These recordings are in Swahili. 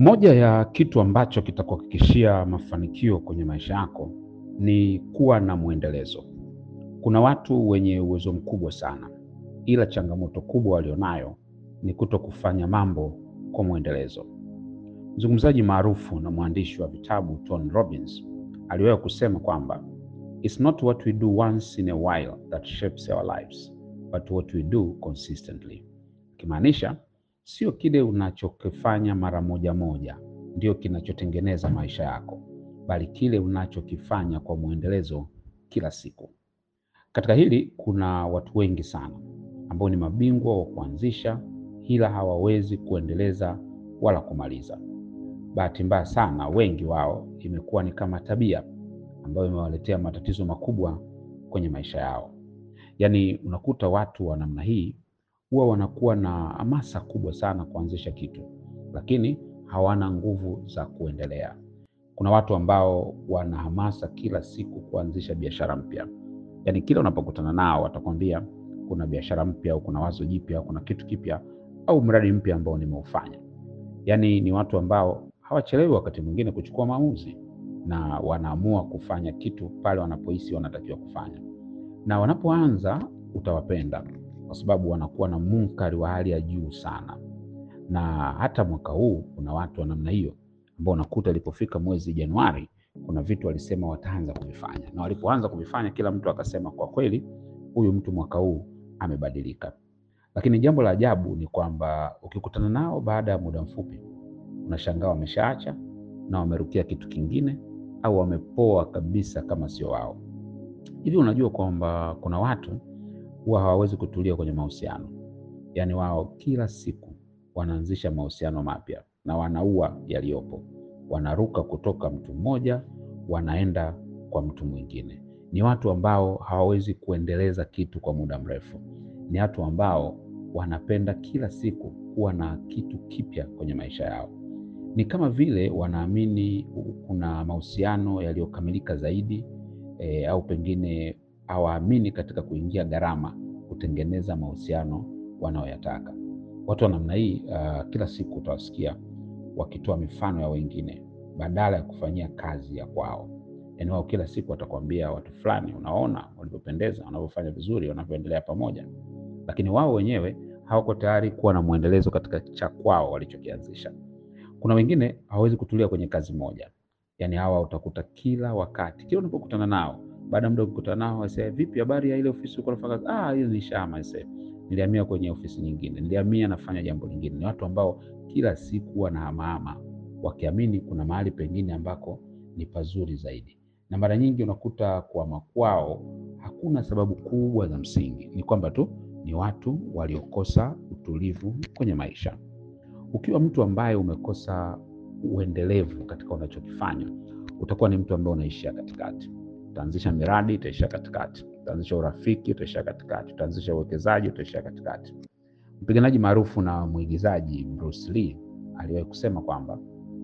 Moja ya kitu ambacho kitakuhakikishia mafanikio kwenye maisha yako ni kuwa na mwendelezo. Kuna watu wenye uwezo mkubwa sana, ila changamoto kubwa walionayo ni kuto kufanya mambo kwa mwendelezo. Mzungumzaji maarufu na mwandishi wa vitabu Tony Robbins aliwahi kusema kwamba it's not what we do once in a while that shapes our lives but what we do consistently, ikimaanisha sio kile unachokifanya mara moja moja ndio kinachotengeneza maisha yako, bali kile unachokifanya kwa mwendelezo kila siku. Katika hili kuna watu wengi sana ambao ni mabingwa wa kuanzisha, ila hawawezi kuendeleza wala kumaliza. Bahati mbaya sana, wengi wao imekuwa ni kama tabia ambayo imewaletea matatizo makubwa kwenye maisha yao. Yaani unakuta watu wa namna hii huwa wanakuwa na hamasa kubwa sana kuanzisha kitu, lakini hawana nguvu za kuendelea. Kuna watu ambao wana hamasa kila siku kuanzisha biashara mpya, yaani kila unapokutana nao watakwambia kuna biashara mpya au kuna wazo jipya au kuna kitu kipya au mradi mpya ambao nimeufanya. Yaani ni watu ambao hawachelewi wakati mwingine kuchukua maamuzi na wanaamua kufanya kitu pale wanapohisi wanatakiwa kufanya, na wanapoanza utawapenda kwa sababu wanakuwa na munkari wa hali ya juu sana. Na hata mwaka huu kuna watu wa namna hiyo ambao unakuta ilipofika mwezi Januari kuna vitu walisema wataanza kuvifanya, na walipoanza kuvifanya kila mtu akasema kwa kweli huyu mtu mwaka huu amebadilika. Lakini jambo la ajabu ni kwamba ukikutana nao baada ya muda mfupi unashangaa wameshaacha na wamerukia kitu kingine au wamepoa kabisa kama sio wao. Hivi unajua kwamba kuna watu huwa hawawezi kutulia kwenye mahusiano, yaani wao kila siku wanaanzisha mahusiano mapya na wanaua yaliyopo, wanaruka kutoka mtu mmoja wanaenda kwa mtu mwingine. Ni watu ambao hawawezi kuendeleza kitu kwa muda mrefu, ni watu ambao wanapenda kila siku kuwa na kitu kipya kwenye maisha yao. Ni kama vile wanaamini kuna mahusiano yaliyokamilika zaidi e, au pengine hawaamini katika kuingia gharama kutengeneza mahusiano wanayoyataka. Watu wa namna hii uh, kila siku utawasikia wakitoa mifano ya wengine badala ya kufanyia kazi ya kwao. Yaani wao kila siku watakwambia watu fulani, unaona walivyopendeza, wanavyofanya vizuri, wanavyoendelea pamoja, lakini wao wenyewe hawako tayari kuwa na mwendelezo katika cha kwao walichokianzisha. Kuna wengine hawawezi kutulia kwenye kazi moja, yaani hawa utakuta kila wakati, kila unapokutana nao baada ya muda ukikutana nao wase, vipi habari ya ile ofisi ulikuwa unafanya kazi? Ah, hiyo nilishahama ise, nilihamia kwenye ofisi nyingine, nilihamia nafanya jambo lingine. Ni watu ambao kila siku wanahamahama wakiamini kuna mahali pengine ambako ni pazuri zaidi, na mara nyingi unakuta kuhama kwao hakuna sababu kubwa za msingi, ni kwamba tu ni watu waliokosa utulivu kwenye maisha. Ukiwa mtu ambaye umekosa uendelevu katika unachokifanya, utakuwa ni mtu ambaye unaishia katikati. Utaanzisha miradi, utaishia katikati. Utaanzisha urafiki, utaishia katikati. Utaanzisha uwekezaji, utaishia katikati. Mpiganaji maarufu na mwigizaji Bruce Lee aliwahi kusema kwamba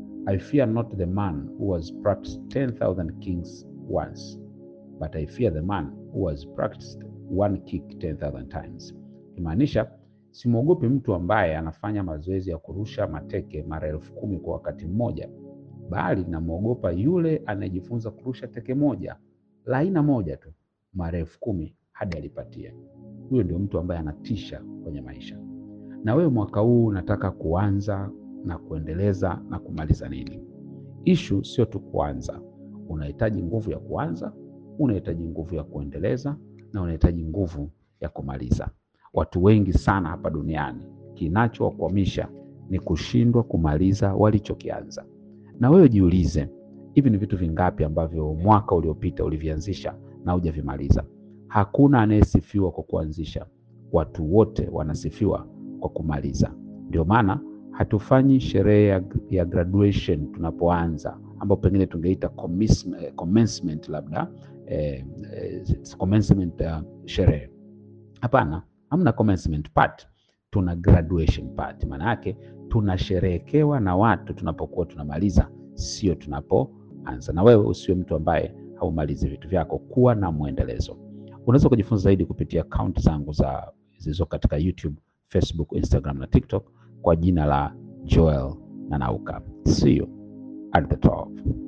I fear not the man who has practiced 10,000 kicks once but I fear the man who has practiced one kick 10,000 times, kimaanisha simwogopi mtu ambaye anafanya mazoezi ya kurusha mateke mara elfu kumi kwa wakati mmoja, bali namwogopa yule anayejifunza kurusha teke moja la aina moja tu mara elfu kumi hadi alipatia. Huyo ndio mtu ambaye anatisha kwenye maisha. Na wewe mwaka huu unataka kuanza na kuendeleza na kumaliza nini? Ishu sio tu kuanza, unahitaji nguvu ya kuanza, unahitaji nguvu ya kuendeleza na unahitaji nguvu ya kumaliza. Watu wengi sana hapa duniani kinachowakwamisha ni kushindwa kumaliza walichokianza. Na wewe jiulize, hivi ni vitu vingapi ambavyo mwaka uliopita ulivianzisha na hujavimaliza? Hakuna anayesifiwa kwa kuanzisha, watu wote wanasifiwa kwa kumaliza. Ndio maana hatufanyi sherehe ya, ya graduation tunapoanza, ambapo pengine tungeita commencement, labda eh, eh, commencement uh, sherehe. Hapana, hamna commencement part, tuna graduation part. Maana yake tunasherehekewa na watu tunapokuwa tunamaliza, sio tunapoanza. Na wewe usiwe mtu ambaye haumalizi vitu vyako, kuwa na mwendelezo. Unaweza kujifunza zaidi kupitia akaunti zangu za zilizo katika YouTube, Facebook, Instagram na TikTok kwa jina la Joel Nanauka. See you at the top.